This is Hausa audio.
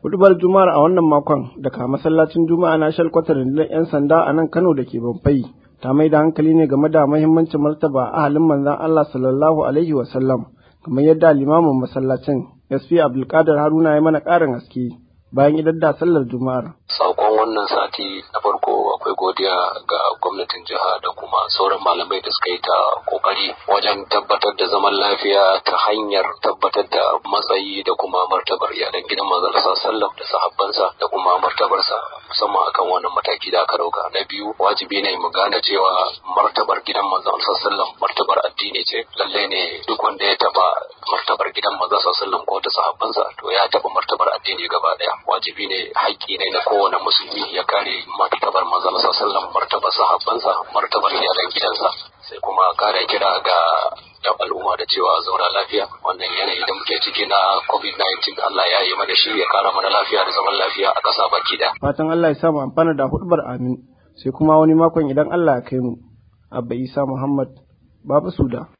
Hudubar Juma'ar a wannan makon daga masallacin Juma'a na shalkwatar rundunar 'yan sanda a nan Kano da ke Bamfai ta mai da hankali ne game da mahimmancin martaba ahalin manzon Allah sallallahu alaihi wa sallam kamar yadda limamin masallacin SP Abdulkadir Haruna ya mana ƙarin haske bayan idan da sallar Juma'ar. Sakon wannan sati na farko akwai godiya ga gwamnatin jiha da kuma sauran malamai da suka yi ta kokari wajen tabbatar da zaman lafiya ta hanyar tabbatar da matsayi da kuma martabar iyalan gidan manzon sallam da sahabbansa da kuma martabarsa musamman akan wannan mataki da aka dauka na biyu wajibi ne mu gane cewa martabar gidan manzon sallam martabar addini ce lalle ne duk wanda ya taba martabar gidan manzon sallam ko ta sahabbansa to ya taba martabar addini gaba daya wajibi ne haƙƙi ne na kowane musulmi ya kare martabar manzon sallam martabar sahabbansa martabar iyalan gidansa sai kuma kare kira ga yan al'umma da cewa zauna lafiya wannan yanayi da muke ciki na covid-19 Allah ya yi mana shi ya kara mana lafiya da zaman lafiya a ƙasa baki da fatan Allah ya samu amfana da hudubar amin sai kuma wani makon idan Allah ya kai mu abba isa muhammad babu suda